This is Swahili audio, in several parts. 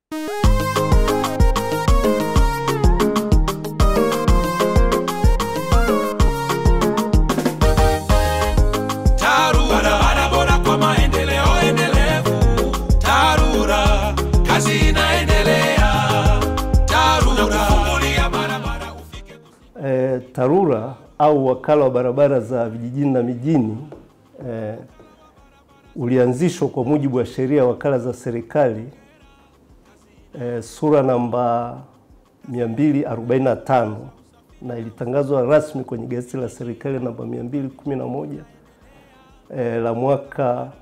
TARURA, barabara bora kwa maendeleo endelevu. TARURA, kazi inaendelea. TARURA, kufungulia barabara ufike E, TARURA au wakala wa barabara za vijijini na mijini e, ulianzishwa kwa mujibu wa sheria ya wakala za serikali e, sura namba 245 na ilitangazwa rasmi kwenye gazeti la serikali namba 211 e, la mwaka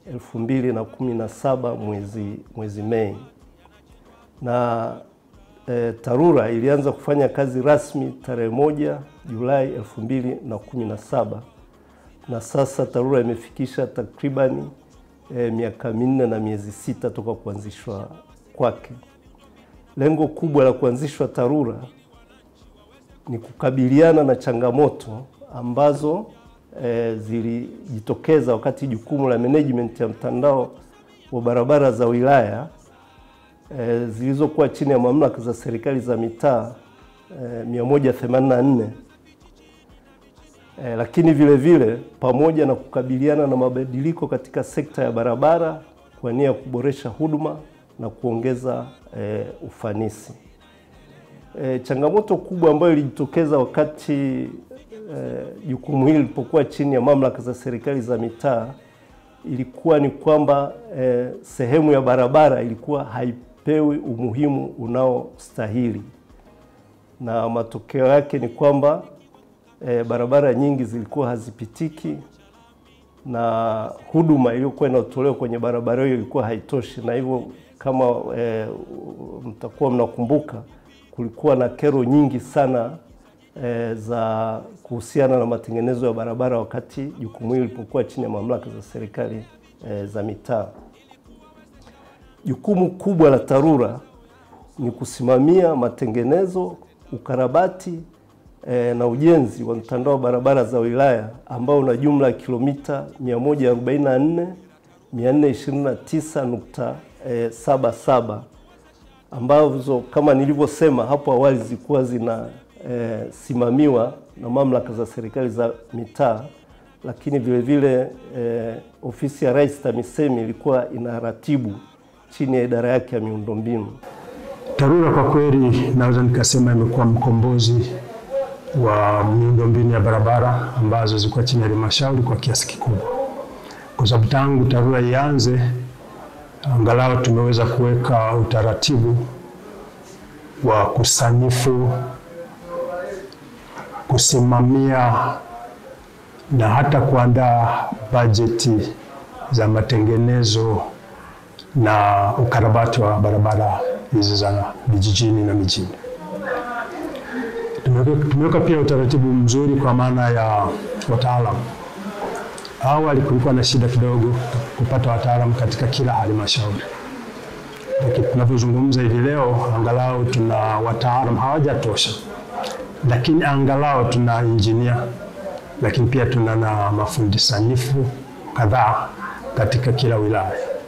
2017 mwezi, mwezi Mei na e, TARURA ilianza kufanya kazi rasmi tarehe moja Julai 2017 na sasa TARURA imefikisha takribani e, miaka minne na miezi sita toka kuanzishwa kwake. Lengo kubwa la kuanzishwa TARURA ni kukabiliana na changamoto ambazo e, zilijitokeza wakati jukumu la management ya mtandao wa barabara za wilaya e, zilizokuwa chini ya mamlaka za serikali za mitaa e, 184 e, lakini vile vile pamoja na kukabiliana na mabadiliko katika sekta ya barabara kwa nia ya kuboresha huduma na kuongeza e, ufanisi. E, changamoto kubwa ambayo ilijitokeza wakati e, jukumu hili lilipokuwa chini ya mamlaka za serikali za mitaa ilikuwa ni kwamba e, sehemu ya barabara ilikuwa haipewi umuhimu unaostahili, na matokeo yake ni kwamba e, barabara nyingi zilikuwa hazipitiki na huduma iliyokuwa inatolewa kwenye barabara hiyo ilikuwa haitoshi, na hivyo kama e, mtakuwa mnakumbuka kulikuwa na kero nyingi sana e, za kuhusiana na matengenezo ya barabara wakati jukumu hili lilipokuwa chini ya mamlaka za serikali e, za mitaa. Jukumu kubwa la TARURA ni kusimamia matengenezo, ukarabati e, na ujenzi wa mtandao wa barabara za wilaya ambao una jumla ya kilomita 144 429.77 ambazo kama nilivyosema hapo awali zilikuwa zinasimamiwa e, na mamlaka za serikali za mitaa, lakini vile vile e, ofisi ya Rais TAMISEMI ilikuwa inaratibu chini ya idara yake ya miundombinu. TARURA kwa kweli naweza nikasema imekuwa mkombozi wa miundombinu ya barabara ambazo zilikuwa chini ya halmashauri kwa kiasi kikubwa, kwa sababu tangu TARURA ianze angalau tumeweza kuweka utaratibu wa kusanifu, kusimamia na hata kuandaa bajeti za matengenezo na ukarabati wa barabara hizi za vijijini na mijini. Tumeweka pia utaratibu mzuri kwa maana ya wataalamu. Awali kulikuwa na shida kidogo kupata wataalamu katika kila halmashauri, lakini tunavyozungumza hivi leo, angalau tuna wataalamu, hawajatosha, lakini angalau tuna injinia, lakini pia tuna na mafundi sanifu kadhaa katika kila wilaya.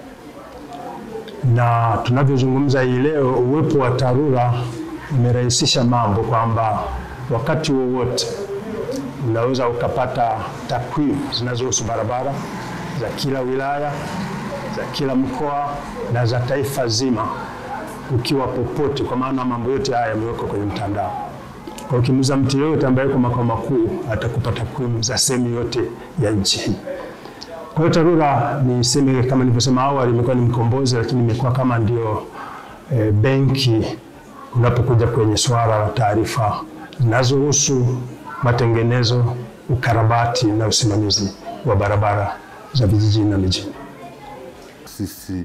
Na tunavyozungumza hii leo, uwepo wa TARURA umerahisisha mambo kwamba wakati wowote unaweza ukapata takwimu zinazohusu barabara za kila wilaya, za kila mkoa na za taifa zima ukiwa popote, kwa maana mambo yote haya yamewekwa kwenye mtandao. Kwa ukimuuliza mtu yoyote ambaye yuko makao makuu atakupa takwimu za sehemu yote ya nchi hii. Kwa hiyo TARURA niseme kama nilivyosema awali, imekuwa ni mkombozi, lakini imekuwa kama ndio e, benki unapokuja kwenye swala la taarifa zinazohusu matengenezo, ukarabati na usimamizi wa barabara za vijijini na mijini. Sisi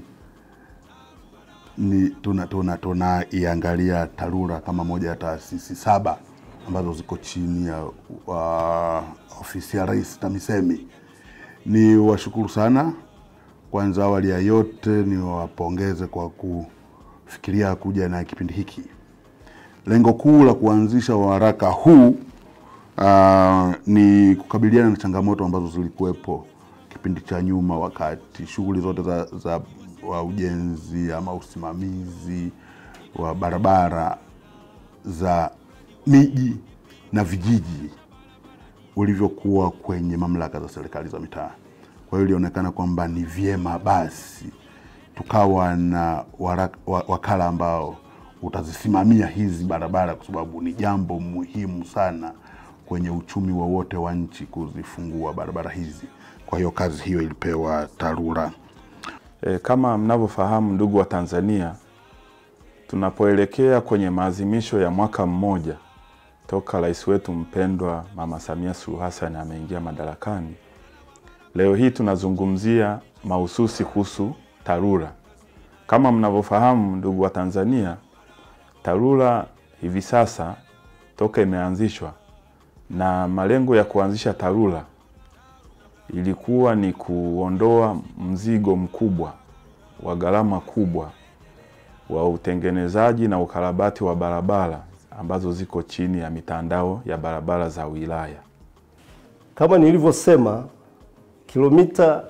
ni tuna tuna tunaiangalia TARURA kama moja ya taasisi saba ambazo ziko chini ya uh, ofisi ya Rais TAMISEMI. Ni washukuru sana kwanza, awali ya yote ni wapongeze kwa kufikiria kuja na kipindi hiki. Lengo kuu la kuanzisha waraka huu uh, ni kukabiliana na changamoto ambazo zilikuwepo kipindi cha nyuma, wakati shughuli zote za, za wa ujenzi ama usimamizi wa barabara za miji na vijiji ulivyokuwa kwenye mamlaka za serikali za mitaa. Kwa hiyo ilionekana kwamba ni vyema basi tukawa na waraka, wa- wakala ambao utazisimamia hizi barabara, kwa sababu ni jambo muhimu sana kwenye uchumi wowote wa nchi kuzifungua barabara hizi. Kwa hiyo kazi hiyo ilipewa TARURA. E, kama mnavyofahamu ndugu wa Tanzania, tunapoelekea kwenye maadhimisho ya mwaka mmoja toka rais wetu mpendwa Mama Samia Suluhu Hassan ameingia madarakani, leo hii tunazungumzia mahususi kuhusu TARURA. Kama mnavyofahamu ndugu wa Tanzania, TARURA hivi sasa toka imeanzishwa na malengo ya kuanzisha TARURA ilikuwa ni kuondoa mzigo mkubwa wa gharama kubwa wa utengenezaji na ukarabati wa barabara ambazo ziko chini ya mitandao ya barabara za wilaya. Kama nilivyosema, kilomita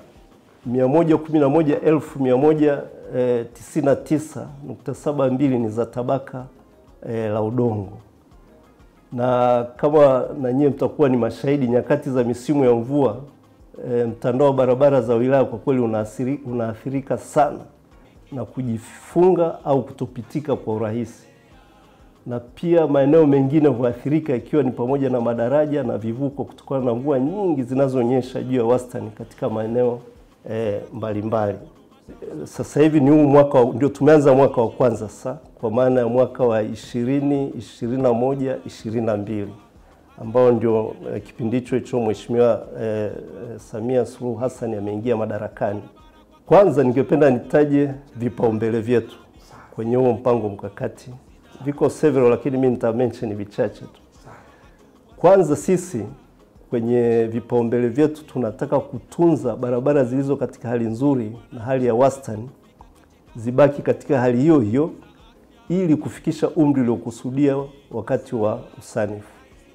111,199.72 ni za tabaka e, la udongo, na kama na nyie mtakuwa ni mashahidi, nyakati za misimu ya mvua e, mtandao wa barabara za wilaya kwa kweli unaathiri, unaathirika sana na kujifunga au kutopitika kwa urahisi na pia maeneo mengine huathirika ikiwa ni pamoja na madaraja na vivuko kutokana na mvua nyingi zinazonyesha juu ya wastani katika maeneo eh, mbalimbali. Eh, Sasa hivi ni huu mwaka wa- ndio tumeanza mwaka wa kwanza sasa, kwa maana ya mwaka wa 20 21 22 ambao ndio eh, kipindi hicho hicho Mheshimiwa eh, eh, Samia Suluhu Hassan ameingia madarakani. Kwanza ningependa nitaje vipaumbele vyetu kwenye huo mpango mkakati. Viko several, lakini mimi nita mention vichache tu. Kwanza sisi kwenye vipaumbele vyetu tunataka kutunza barabara zilizo katika hali nzuri na hali ya wastani zibaki katika hali hiyo hiyo ili kufikisha umri uliokusudia wakati wa usanifu.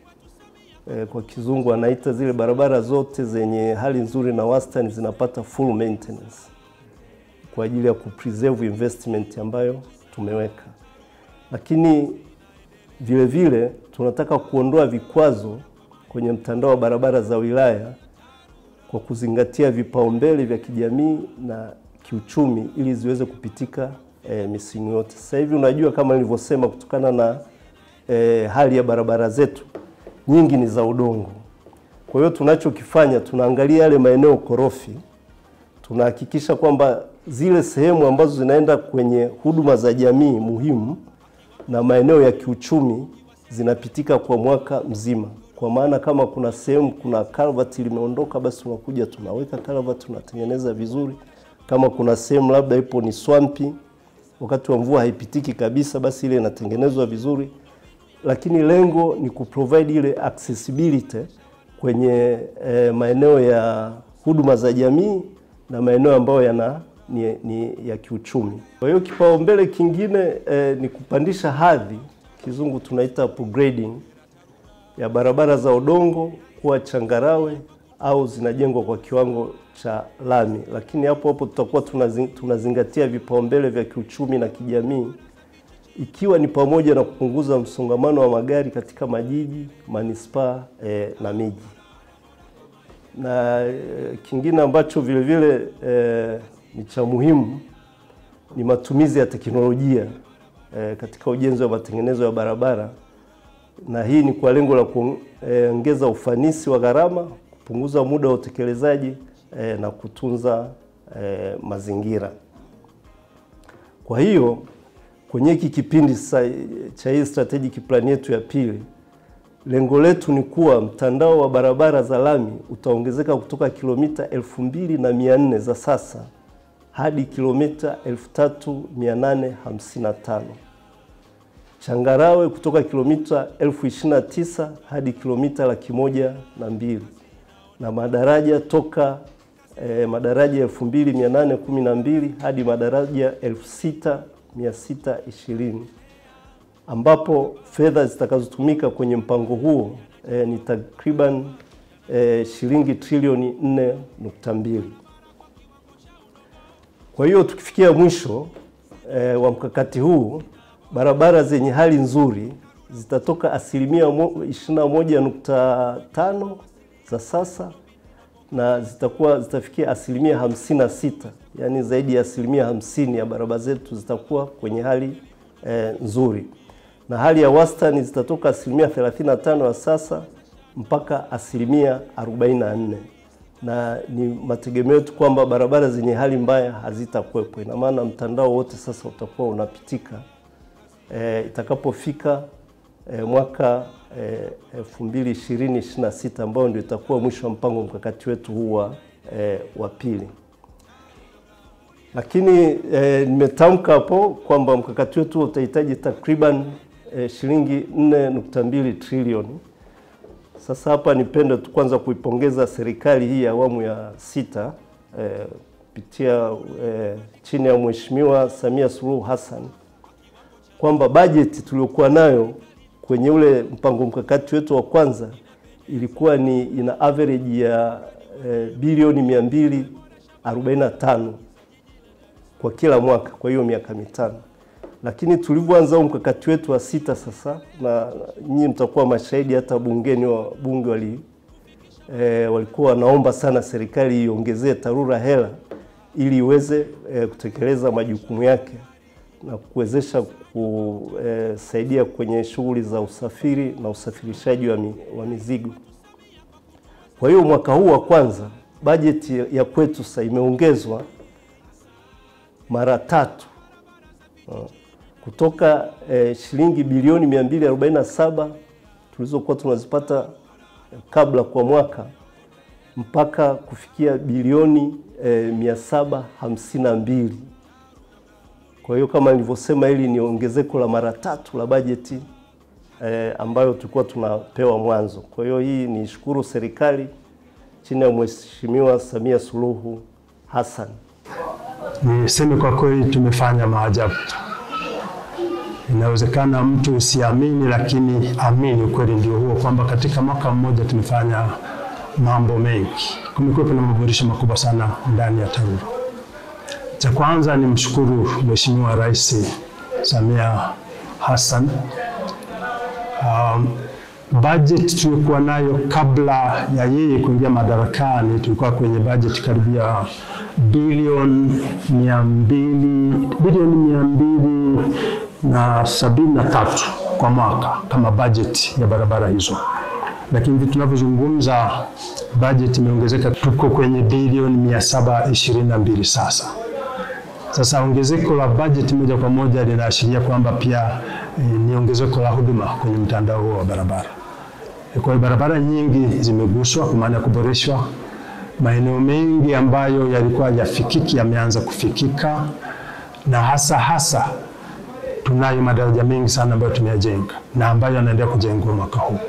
E, kwa kizungu anaita zile barabara zote zenye hali nzuri na wastani zinapata full maintenance kwa ajili ya kupreserve investment ambayo tumeweka, lakini vile vile tunataka kuondoa vikwazo kwenye mtandao wa barabara za wilaya kwa kuzingatia vipaumbele vya kijamii na kiuchumi ili ziweze kupitika e, misimu yote. Sasa hivi unajua, kama nilivyosema, kutokana na e, hali ya barabara zetu nyingi ni za udongo. Kwa hiyo tunachokifanya tunaangalia yale maeneo korofi, tunahakikisha kwamba zile sehemu ambazo zinaenda kwenye huduma za jamii muhimu na maeneo ya kiuchumi zinapitika kwa mwaka mzima. Kwa maana kama kuna sehemu kuna culvert limeondoka, basi tunakuja tunaweka culvert, tunatengeneza vizuri. Kama kuna sehemu labda ipo ni swampi, wakati wa mvua haipitiki kabisa, basi ile inatengenezwa vizuri, lakini lengo ni kuprovide ile accessibility kwenye eh, maeneo ya huduma za jamii na maeneo ambayo yana ni, ni ya kiuchumi. Kwa hiyo kipaumbele kingine eh, ni kupandisha hadhi, kizungu tunaita upgrading ya barabara za udongo kuwa changarawe au zinajengwa kwa kiwango cha lami, lakini hapo hapo tutakuwa tunazing, tunazingatia vipaumbele vya kiuchumi na kijamii ikiwa ni pamoja na kupunguza msongamano wa magari katika majiji, manispaa eh, na miji na eh, kingine ambacho vile vile eh, ni cha muhimu ni matumizi ya teknolojia eh, katika ujenzi wa matengenezo ya barabara, na hii ni kwa lengo la kuongeza ufanisi wa gharama, kupunguza muda wa utekelezaji eh, na kutunza eh, mazingira. Kwa hiyo kwenye hiki kipindi sasa cha hii strategic plan yetu ya pili lengo letu ni kuwa mtandao wa barabara za lami utaongezeka kutoka kilomita elfu mbili na mia nne za sasa hadi kilomita 3855. Changarawe kutoka kilomita elfu ishirini na tisa hadi kilomita laki moja na mbili na madaraja toka eh, madaraja elfu mbili mia nane kumi na mbili hadi madaraja elfu sita mia sita ishirini ambapo fedha zitakazotumika kwenye mpango huo eh, ni takriban eh, shilingi trilioni 4.2. Kwa hiyo tukifikia mwisho e, wa mkakati huu barabara zenye hali nzuri zitatoka asilimia 21.5 za sasa na zitakuwa zitafikia asilimia 56, yaani zaidi ya asilimia hamsini ya barabara zetu zitakuwa kwenye hali e, nzuri, na hali ya wastani zitatoka asilimia 35 ya sasa mpaka asilimia 44 na ni mategemeo yetu kwamba barabara zenye hali mbaya hazitakuwepo. Ina maana mtandao wote sasa utakuwa unapitika e, itakapofika e, mwaka elfu mbili ishirini ishirini na sita ambao ndio itakuwa mwisho wa mpango mkakati wetu huu wa e, wa pili. Lakini e, nimetamka hapo kwamba mkakati wetu utahitaji takriban e, shilingi 4.2 trilioni. Sasa hapa nipende tu kwanza kuipongeza serikali hii ya awamu ya sita kupitia e, e, chini ya Mheshimiwa Samia Suluhu Hassan kwamba bajeti tuliokuwa nayo kwenye ule mpango mkakati wetu wa kwanza ilikuwa ni ina average ya e, bilioni 245 kwa kila mwaka, kwa hiyo miaka mitano lakini tulivyoanza huu mkakati wetu wa sita sasa, na nyinyi mtakuwa mashahidi, hata bungeni wa bunge wali, e, walikuwa wanaomba sana serikali iongezee TARURA hela ili iweze e, kutekeleza majukumu yake na kuwezesha kusaidia kwenye shughuli za usafiri na usafirishaji wa, mi, wa mizigo. Kwa hiyo mwaka huu wa kwanza bajeti ya kwetu sasa imeongezwa mara tatu kutoka eh, shilingi bilioni 247 tulizokuwa tunazipata kabla kwa mwaka mpaka kufikia bilioni eh, 752. Kwa hiyo kama nilivyosema, hili ni ongezeko la mara tatu la bajeti eh, ambayo tulikuwa tunapewa mwanzo. Kwa hiyo hii ni shukuru serikali chini ya Mheshimiwa Samia Suluhu Hassan. Niseme kwa kweli tumefanya maajabu. Inawezekana mtu usiamini, lakini amini, ukweli ndio huo kwamba katika mwaka mmoja tumefanya mambo mengi. Kumekuwa kuna maboresho makubwa sana ndani ya TARURA. Cha kwanza ni mshukuru Mheshimiwa Rais Samia Hassan. Um, bajeti tulikuwa nayo kabla ya yeye kuingia madarakani, tulikuwa kwenye bajeti karibia bilioni mia mbili bilioni mia mbili na sabini na tatu kwa mwaka kama bajeti ya barabara hizo, lakini hivi tunavyozungumza bajeti imeongezeka, tuko kwenye bilioni mia saba ishirini na mbili sasa. Sasa ongezeko la bajeti moja kwa moja linaashiria kwamba pia e, ni ongezeko la huduma kwenye mtandao huo wa barabara. E, kwa hiyo barabara nyingi zimeguswa kwa maana ya kuboreshwa. Maeneo mengi ambayo yalikuwa yafikiki yameanza kufikika, na hasa hasa tunayo madaraja mengi sana ambayo tumeyajenga na ambayo yanaendelea kujengwa mwaka huu.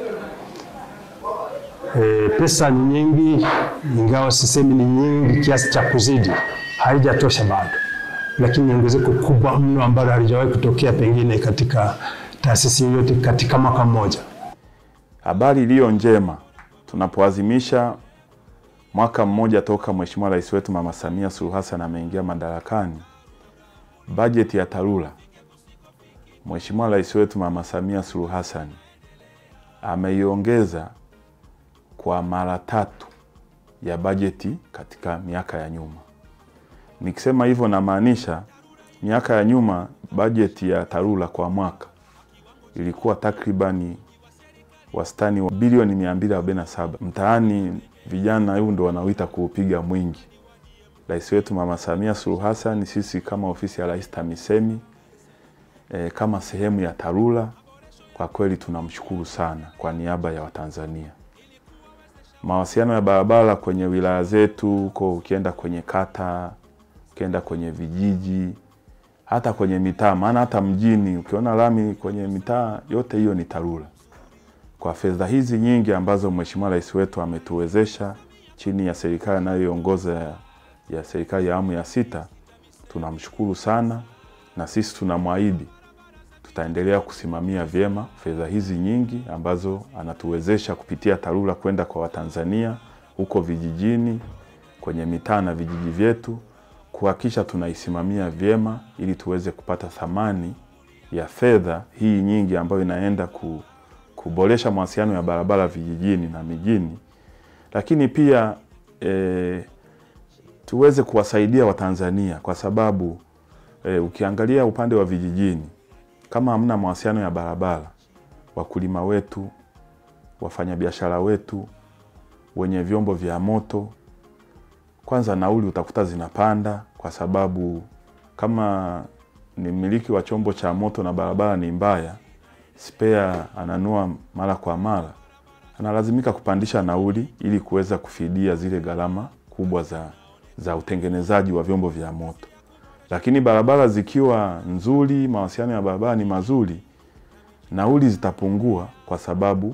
E, pesa ni nyingi, ingawa sisemi ni nyingi kiasi cha kuzidi, haijatosha bado, lakini ni ongezeko kubwa mno ambalo halijawahi kutokea pengine katika taasisi yoyote katika mwaka mmoja. Habari iliyo njema tunapoazimisha mwaka mmoja toka Mheshimiwa Rais wetu Mama Samia Suluhu Hassan ameingia madarakani, bajeti ya TARURA Mheshimiwa Rais wetu Mama Samia Suluhu Hassan ameiongeza kwa mara tatu ya bajeti katika miaka ya nyuma. Nikisema hivyo namaanisha miaka ya nyuma bajeti ya TARURA kwa mwaka ilikuwa takribani wastani wa bilioni 247. Mtaani vijana huu ndo wanawita kuupiga mwingi. Rais wetu Mama Samia Suluhu Hassan, sisi kama ofisi ya Rais TAMISEMI e, kama sehemu ya TARURA kwa kweli tunamshukuru sana kwa niaba ya Watanzania. Mawasiliano ya barabara kwenye wilaya zetu huko, ukienda kwenye kata, ukienda kwenye vijiji, hata kwenye mitaa, maana hata mjini ukiona lami kwenye mitaa yote, hiyo ni TARURA. Kwa fedha hizi nyingi ambazo Mheshimiwa Rais wetu ametuwezesha chini ya serikali anayoiongoza ya, ya serikali ya awamu ya sita, tunamshukuru sana, na sisi tunamwahidi tutaendelea kusimamia vyema fedha hizi nyingi ambazo anatuwezesha kupitia TARURA kwenda kwa Watanzania huko vijijini, kwenye mitaa na vijiji vyetu kuhakikisha tunaisimamia vyema ili tuweze kupata thamani ya fedha hii nyingi ambayo inaenda ku, kuboresha mawasiliano ya barabara vijijini na mijini, lakini pia e, tuweze kuwasaidia Watanzania kwa sababu e, ukiangalia upande wa vijijini kama hamna mawasiliano ya barabara, wakulima wetu, wafanyabiashara wetu, wenye vyombo vya moto, kwanza nauli utakuta zinapanda, kwa sababu kama ni mmiliki wa chombo cha moto na barabara ni mbaya, spare ananua mara kwa mara, analazimika kupandisha nauli ili kuweza kufidia zile gharama kubwa za, za utengenezaji wa vyombo vya moto. Lakini barabara zikiwa nzuri, mawasiliano ya barabara ni mazuri, nauli zitapungua kwa sababu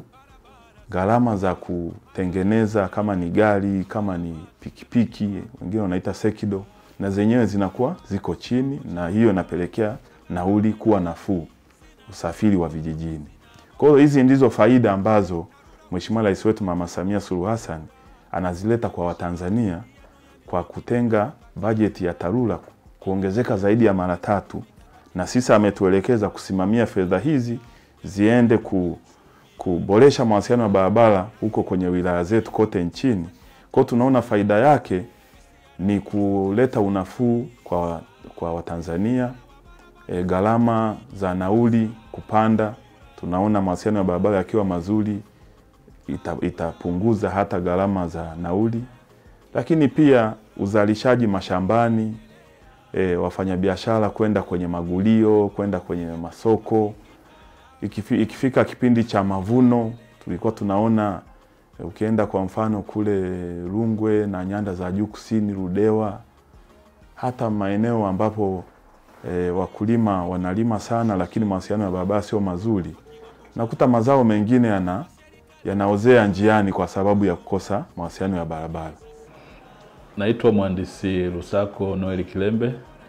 gharama za kutengeneza kama ni gari kama ni pikipiki, wengine wanaita sekido, na zenyewe zinakuwa ziko chini, na hiyo inapelekea nauli kuwa nafuu usafiri wa vijijini. Kwa hiyo hizi ndizo faida ambazo Mheshimiwa Rais wetu Mama Samia Suluhu Hassan anazileta kwa Watanzania kwa kutenga bajeti ya TARURA kuongezeka zaidi ya mara tatu, na sisi ametuelekeza kusimamia fedha hizi ziende ku, kuboresha mawasiliano ya barabara huko kwenye wilaya zetu kote nchini. Kwa hiyo tunaona faida yake ni kuleta unafuu kwa, kwa Watanzania e, gharama za nauli kupanda. Tunaona mawasiliano ya barabara yakiwa mazuri ita, itapunguza hata gharama za nauli, lakini pia uzalishaji mashambani e, wafanyabiashara kwenda kwenye magulio, kwenda kwenye masoko. Ikifi, ikifika kipindi cha mavuno tulikuwa tunaona e, ukienda kwa mfano kule Rungwe na nyanda za juu kusini, Ludewa, hata maeneo ambapo e, wakulima wanalima sana, lakini mawasiliano ya barabara sio mazuri, nakuta mazao mengine yana yanaozea njiani kwa sababu ya kukosa mawasiliano ya barabara. Naitwa mhandisi Lusako Noel Kilembe,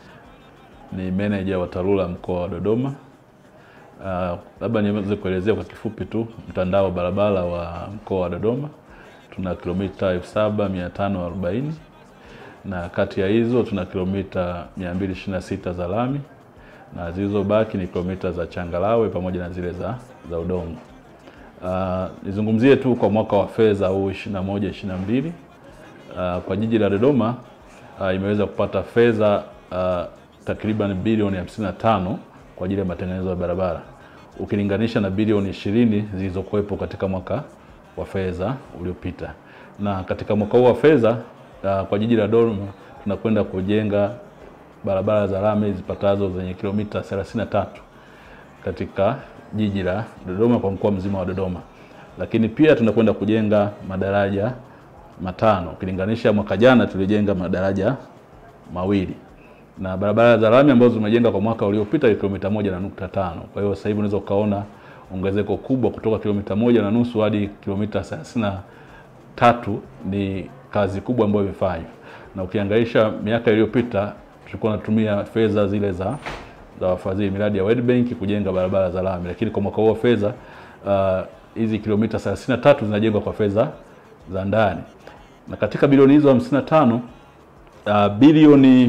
ni meneja wa TARURA mkoa wa Dodoma. Uh, labda niweze kuelezea kwa kifupi tu mtandao wa barabara wa mkoa wa Dodoma. Tuna kilomita 7540 na kati ya hizo tuna kilomita 226 za lami na zilizobaki ni kilomita za changarawe pamoja na zile za, za udongo. Uh, nizungumzie tu kwa mwaka wa fedha huu 21 22 Uh, kwa jiji la Dodoma uh, imeweza kupata fedha uh, takriban bilioni 55 kwa ajili ya matengenezo ya barabara ukilinganisha na bilioni 20 zilizokuwepo katika mwaka wa fedha uliopita. Na katika mwaka huu wa fedha uh, kwa jiji la Dodoma tunakwenda kujenga barabara za lami zipatazo zenye kilomita 33 katika jiji la Dodoma kwa mkoa mzima wa Dodoma, lakini pia tunakwenda kujenga madaraja matano ukilinganisha mwaka jana tulijenga madaraja mawili na barabara za lami ambazo zimejenga kwa mwaka uliopita ni kilomita moja na nukta tano. Kwa hiyo sasa hivi unaweza ukaona ongezeko kubwa kutoka kilomita moja na nusu hadi kilomita thelathini na tatu. Ni kazi kubwa ambayo imefanywa, na ukiangaisha miaka iliyopita tulikuwa tunatumia fedha zile za za wafadhili miradi ya World Bank kujenga barabara za lami, lakini kwa mwaka huu wa fedha hizi uh, kilomita 33 zinajengwa kwa fedha za ndani na katika bilioni hizo 55 uh, bilioni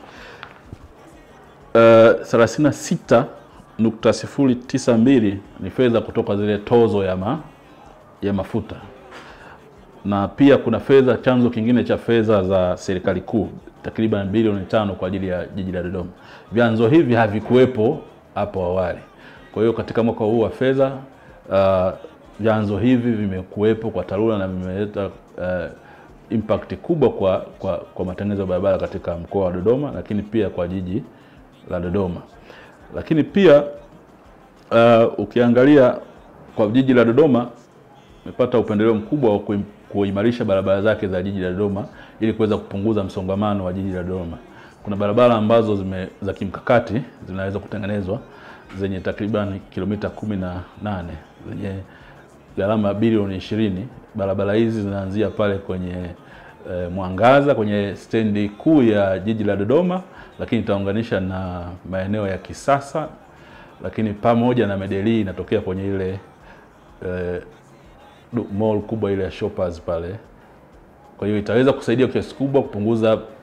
uh, 36.092 ni fedha kutoka zile tozo ya, ma, ya mafuta na pia kuna fedha, chanzo kingine cha fedha za serikali kuu takriban bilioni tano kwa ajili ya jiji la Dodoma. Vyanzo hivi havikuwepo hapo awali, kwa hiyo katika mwaka huu wa fedha uh, vyanzo hivi vimekuwepo kwa TARURA na vimeleta uh, impact kubwa kwa, kwa, kwa matengenezo ya barabara katika mkoa wa Dodoma, lakini pia kwa jiji la Dodoma. Lakini pia uh, ukiangalia kwa jiji la Dodoma imepata upendeleo mkubwa wa kuimarisha barabara zake za jiji la Dodoma ili kuweza kupunguza msongamano wa jiji la Dodoma. Kuna barabara ambazo zime, za kimkakati zinaweza kutengenezwa zenye takriban kilomita kumi na nane zenye gharama bilioni ishirini. Barabara hizi zinaanzia pale kwenye e, Mwangaza kwenye stendi kuu ya jiji la Dodoma, lakini itaunganisha na maeneo ya kisasa, lakini pamoja na Medellin inatokea kwenye ile e, mall kubwa ile ya Shoppers pale. Kwa hiyo itaweza kusaidia kiasi kubwa kupunguza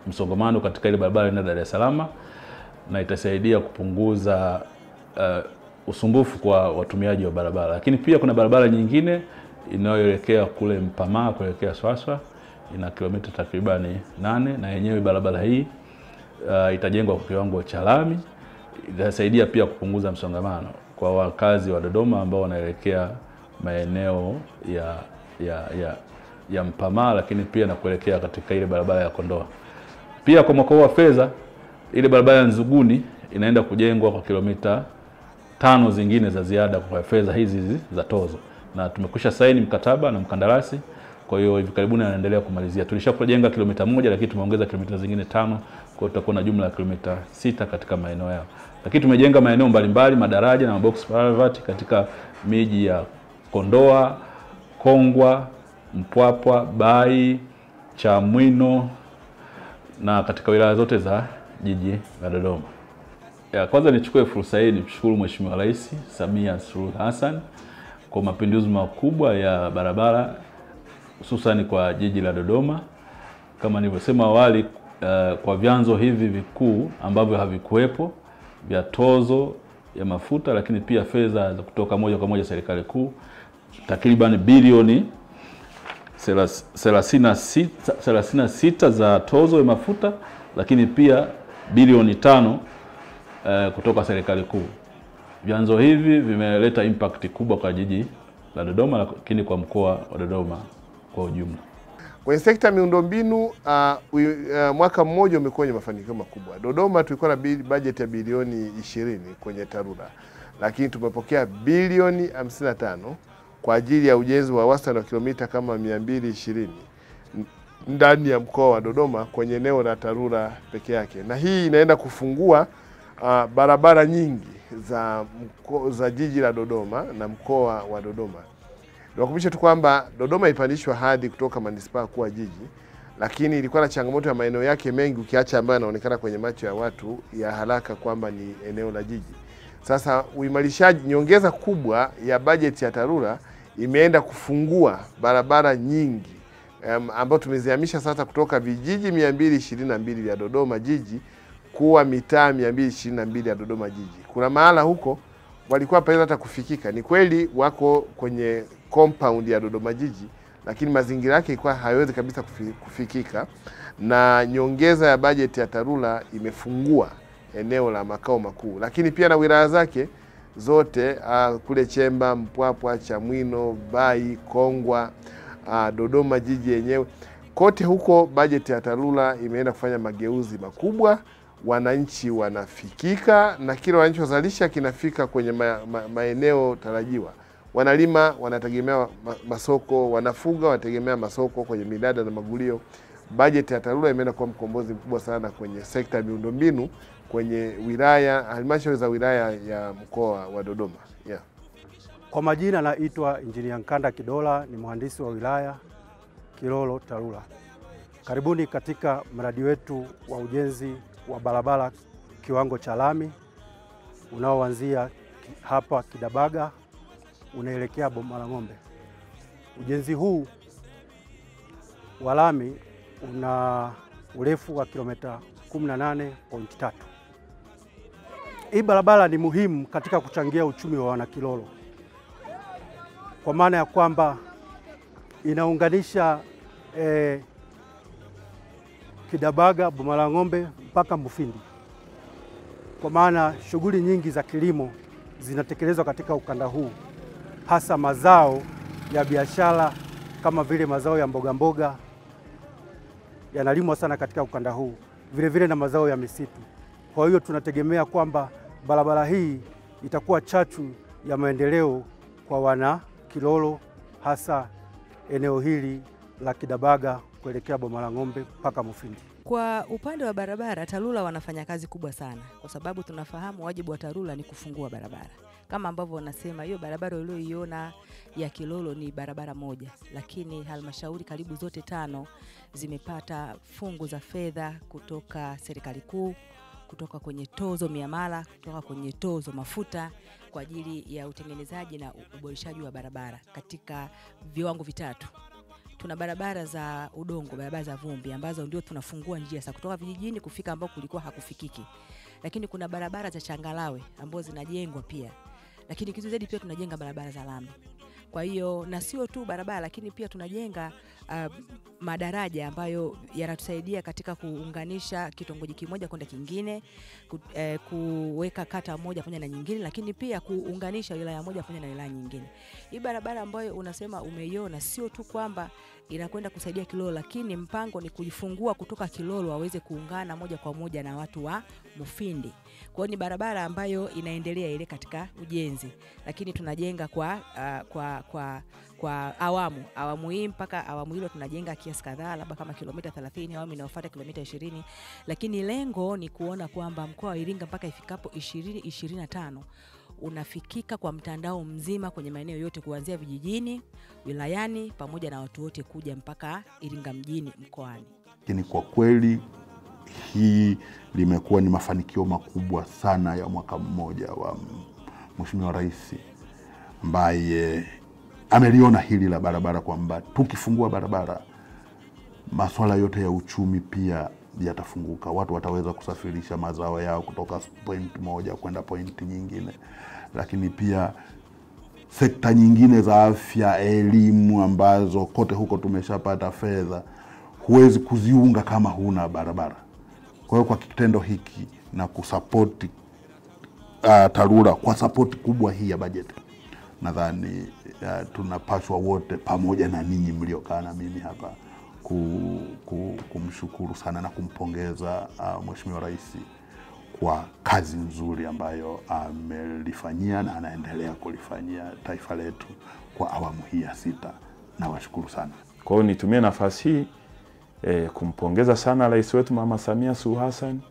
msongamano katika ile barabara inaenda Dar es Salaam na itasaidia kupunguza uh, usumbufu kwa watumiaji wa barabara. Lakini pia kuna barabara nyingine inayoelekea kule Mpamaa kuelekea Swaswa ina kilomita takribani nane na yenyewe barabara hii uh, itajengwa kwa kiwango cha lami. Itasaidia pia kupunguza msongamano kwa wakazi wa Dodoma ambao wanaelekea maeneo ya, ya, ya, ya Mpamaa, lakini pia na kuelekea katika ile barabara ya Kondoa. Pia kwa mwaka huu wa fedha ile barabara ya Nzuguni inaenda kujengwa kwa kilomita tano zingine za ziada kwa fedha hizi hizi za tozo, na tumekwisha saini mkataba na mkandarasi. Kwa hiyo hivi karibuni anaendelea kumalizia. Tulishakujenga kilomita moja, lakini tumeongeza kilomita zingine tano, kwa hiyo tutakuwa na jumla ya kilomita sita katika maeneo yao. Lakini tumejenga maeneo mbalimbali, madaraja na mabox culvert katika miji ya Kondoa, Kongwa, Mpwapwa, Bai, Chamwino na katika wilaya zote za jiji la Dodoma. Ya, kwanza nichukue fursa hii nimshukuru Mheshimiwa Rais Samia Suluhu Hassan kwa mapinduzi makubwa ya barabara hususani kwa jiji la Dodoma. Kama nilivyosema awali, uh, kwa vyanzo hivi vikuu ambavyo havikuwepo vya tozo ya mafuta, lakini pia fedha za kutoka moja kwa moja serikali kuu takriban bilioni 36 za tozo ya mafuta, lakini pia bilioni tano uh, kutoka serikali kuu. Vyanzo hivi vimeleta impact kubwa kwa jiji la Dodoma, lakini kwa mkoa wa Dodoma kwa ujumla. Kwenye sekta ya miundombinu uh, uh, mwaka mmoja umekuwa wenye mafanikio makubwa. Dodoma tulikuwa na bajeti ya bilioni 20 kwenye TARURA, lakini tumepokea bilioni 55 kwa ajili ya ujenzi wa wastani wa kilomita kama 220 ndani ya mkoa wa Dodoma kwenye eneo la TARURA peke yake, na hii inaenda kufungua uh, barabara nyingi za, mko, za jiji la Dodoma na mkoa wa Dodoma. Niwakumbushe tu kwamba Dodoma ilipandishwa hadhi kutoka manispaa kuwa jiji, lakini ilikuwa na changamoto ya maeneo yake mengi, ukiacha ambayo yanaonekana kwenye macho ya watu ya haraka kwamba ni eneo la jiji. Sasa uimarishaji, nyongeza kubwa ya bajeti ya TARURA imeenda kufungua barabara nyingi um, ambayo tumezihamisha sasa kutoka vijiji 222 vya Dodoma jiji kuwa mitaa 222 ya Dodoma jiji. Kuna mahala huko walikuwa paweza hata kufikika. Ni kweli wako kwenye compound ya Dodoma jiji, lakini mazingira yake ilikuwa hayawezi kabisa kufikika, na nyongeza ya bajeti ya TARURA imefungua eneo la makao makuu, lakini pia na wilaya zake zote uh, kule Chemba, Mpwapwa, Chamwino, Bai, Kongwa, uh, Dodoma jiji yenyewe kote huko bajeti ya TARURA imeenda kufanya mageuzi makubwa wananchi wanafikika na kile wanachozalisha kinafika kwenye ma, ma, maeneo tarajiwa. Wanalima wanategemea masoko, wanafuga wanategemea masoko kwenye minada na magulio. Bajeti ya TARURA imeenda kuwa mkombozi mkubwa sana kwenye sekta ya miundombinu kwenye wilaya, halmashauri za wilaya ya mkoa wa Dodoma yeah. Kwa majina naitwa Injinia Nkanda Kidola, ni mhandisi wa wilaya Kilolo TARURA. Karibuni katika mradi wetu wa ujenzi wa barabara kiwango cha lami unaoanzia hapa Kidabaga unaelekea Boma la Ng'ombe. Ujenzi huu wa lami una urefu wa kilomita 18.3. Hii barabara ni muhimu katika kuchangia uchumi wa wanakilolo kwa maana ya kwamba inaunganisha eh, Kidabaga, Boma la Ng'ombe mpaka Mufindi, kwa maana shughuli nyingi za kilimo zinatekelezwa katika ukanda huu, hasa mazao ya biashara kama vile mazao ya mboga mboga yanalimwa sana katika ukanda huu, vile vile na mazao ya misitu. Kwa hiyo tunategemea kwamba barabara hii itakuwa chachu ya maendeleo kwa wana Kilolo, hasa eneo hili la Kidabaga kuelekea Boma la Ng'ombe mpaka Mufindi. Kwa upande wa barabara, TARURA wanafanya kazi kubwa sana, kwa sababu tunafahamu wajibu wa TARURA ni kufungua barabara, kama ambavyo wanasema hiyo barabara ulioiona ya Kilolo ni barabara moja, lakini halmashauri karibu zote tano zimepata fungu za fedha kutoka serikali kuu, kutoka kwenye tozo miamala, kutoka kwenye tozo mafuta kwa ajili ya utengenezaji na uboreshaji wa barabara katika viwango vitatu. tuna barabara za udongo, barabara za vumbi ambazo ndio tunafungua njia sasa kutoka vijijini kufika ambao kulikuwa hakufikiki, lakini kuna barabara za changalawe ambazo zinajengwa pia, lakini kitu zaidi pia tunajenga barabara za lami. Kwa hiyo na sio tu barabara, lakini pia tunajenga uh, madaraja ambayo yanatusaidia katika kuunganisha kitongoji kimoja kwenda kingine, ku, eh, kuweka kata moja pamoja na nyingine, lakini pia kuunganisha wilaya moja pamoja na wilaya nyingine. Hii barabara ambayo unasema umeiona, sio tu kwamba inakwenda kusaidia Kilolo, lakini mpango ni kuifungua kutoka Kilolo waweze kuungana moja kwa moja na watu wa Mufindi. Kwa hiyo ni barabara ambayo inaendelea ile katika ujenzi, lakini tunajenga kwa, uh, kwa, kwa, kwa awamu awamu hii mpaka awamu hilo tunajenga kiasi kadhaa, labda kama kilomita 30, awamu inayofuata kilomita 20, lakini lengo ni kuona kwamba mkoa wa Iringa mpaka ifikapo 2025 unafikika kwa mtandao mzima kwenye maeneo yote kuanzia vijijini, wilayani pamoja na watu wote kuja mpaka Iringa mjini mkoani. Lakini kwa kweli hii limekuwa ni mafanikio makubwa sana ya mwaka mmoja wa Mheshimiwa Rais ambaye ameliona hili la barabara kwamba tukifungua barabara masuala yote ya uchumi pia yatafunguka. Watu wataweza kusafirisha mazao yao kutoka point moja kwenda point nyingine, lakini pia sekta nyingine za afya, elimu, ambazo kote huko tumeshapata fedha, huwezi kuziunga kama huna barabara. Kwa hiyo kwa kitendo hiki na kusapoti uh, TARURA kwa sapoti kubwa hii ya bajeti, nadhani uh, tunapaswa wote pamoja na ninyi mliokaa na mimi hapa ku, ku, kumshukuru sana na kumpongeza uh, Mheshimiwa Rais kwa kazi nzuri ambayo amelifanyia na anaendelea kulifanyia taifa letu kwa awamu hii ya sita. Nawashukuru sana. Kwa hiyo nitumie nafasi hii e, kumpongeza sana rais wetu Mama Samia Suluhu Hassan,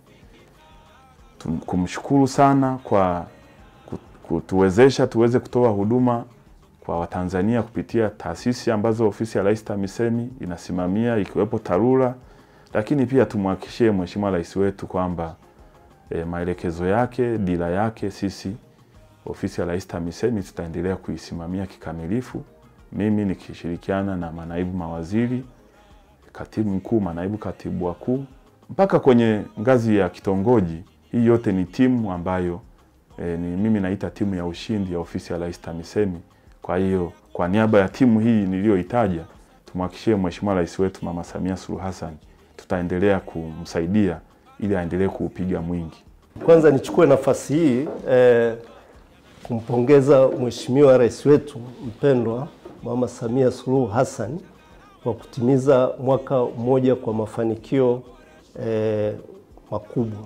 tum- kumshukuru sana kwa ku- kutuwezesha tuweze kutoa huduma kwa Watanzania kupitia taasisi ambazo ofisi ya Rais TAMISEMI inasimamia ikiwepo TARURA, lakini pia tumhakikishie Mheshimiwa Rais wetu kwamba e, maelekezo yake, dira yake, sisi ofisi ya Rais TAMISEMI tutaendelea kuisimamia kikamilifu, mimi nikishirikiana na manaibu mawaziri, katibu mkuu, manaibu katibu wakuu, mpaka kwenye ngazi ya kitongoji. Hii yote ni timu ambayo e, ni mimi naita timu ya ushindi ya ofisi ya Rais TAMISEMI. Kwa hiyo kwa niaba ya timu hii niliyoitaja, tumhakikishie Mheshimiwa Rais wetu Mama Samia Suluhu Hassan tutaendelea kumsaidia ili aendelee kuupiga mwingi. Kwanza nichukue nafasi hii eh, kumpongeza Mheshimiwa Rais wetu mpendwa Mama Samia Suluhu Hassan kwa kutimiza mwaka mmoja kwa mafanikio eh, makubwa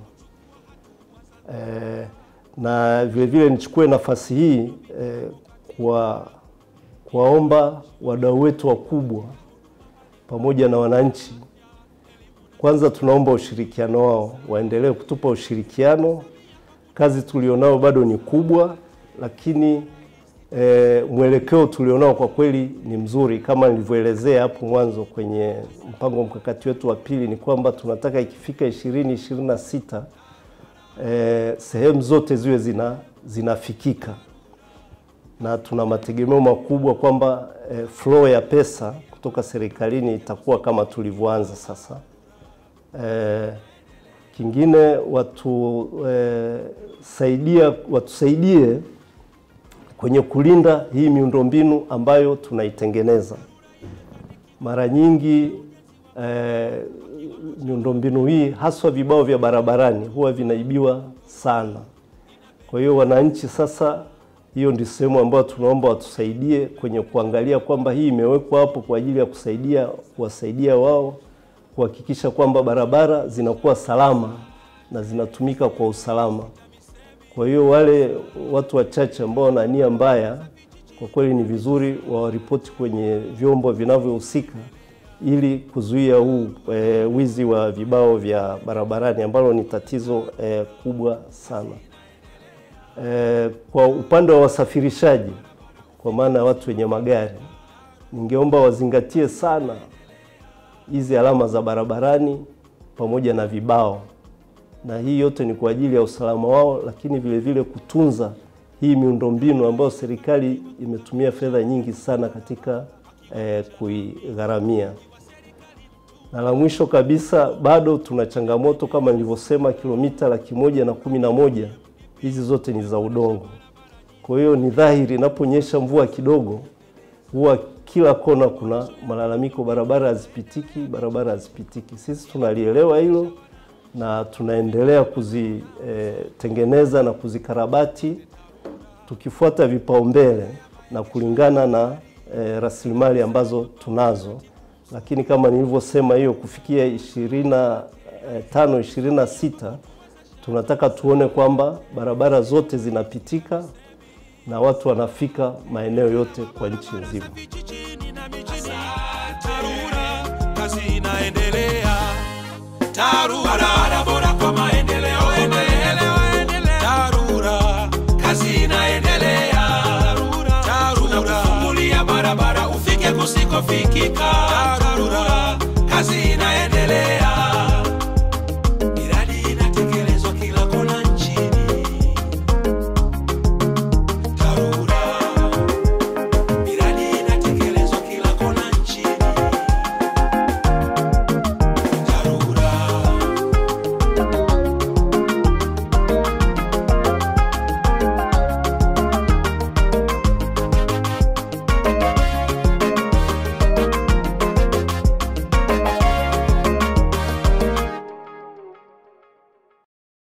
eh, na vile vile nichukue nafasi hii eh, kwa kuwaomba wadau wetu wakubwa pamoja na wananchi kwanza tunaomba ushirikiano wao, waendelee kutupa ushirikiano. Kazi tulionao bado ni kubwa, lakini e, mwelekeo tulionao kwa kweli ni mzuri. Kama nilivyoelezea hapo mwanzo kwenye mpango mkakati wetu wa pili, ni kwamba tunataka ikifika ishirini ishirini na sita e, sehemu zote ziwe zina, zinafikika na tuna mategemeo makubwa kwamba e, flow ya pesa kutoka serikalini itakuwa kama tulivyoanza sasa. Eh, kingine watu eh, saidia, watusaidie kwenye kulinda hii miundombinu ambayo tunaitengeneza. Mara nyingi eh, miundombinu hii haswa vibao vya barabarani huwa vinaibiwa sana. Kwa hiyo wananchi sasa, hiyo ndio sehemu ambayo tunaomba watusaidie kwenye kuangalia kwamba hii imewekwa hapo kwa ajili ya kusaidia kuwasaidia wao kuhakikisha kwamba barabara zinakuwa salama na zinatumika kwa usalama. Kwa hiyo wale watu wachache ambao wana nia mbaya, kwa kweli ni vizuri wawaripoti kwenye vyombo vinavyohusika ili kuzuia huu e, wizi wa vibao vya barabarani ambalo ni tatizo e, kubwa sana. E, kwa upande wa wasafirishaji, kwa maana ya watu wenye magari, ningeomba wazingatie sana hizi alama za barabarani pamoja na vibao, na hii yote ni kwa ajili ya usalama wao, lakini vile vile kutunza hii miundombinu ambayo serikali imetumia fedha nyingi sana katika eh, kuigharamia. Na la mwisho kabisa, bado tuna changamoto kama nilivyosema, kilomita laki moja na kumi na moja hizi zote ni za udongo. Kwa hiyo ni dhahiri inaponyesha mvua kidogo, huwa kila kona kuna malalamiko, barabara hazipitiki, barabara hazipitiki. Sisi tunalielewa hilo na tunaendelea kuzitengeneza e, na kuzikarabati tukifuata vipaumbele na kulingana na e, rasilimali ambazo tunazo, lakini kama nilivyosema, hiyo kufikia ishirini na tano ishirini na sita tunataka tuone kwamba barabara zote zinapitika na watu wanafika maeneo yote kwa nchi nzima. TARURA kazi inaendelea. TARURA barabara bora kwa maendeleo endeleo endeleo. TARURA kazi inaendelea. TARURA tunakufungulia barabara ufike kusikofikika. TARURA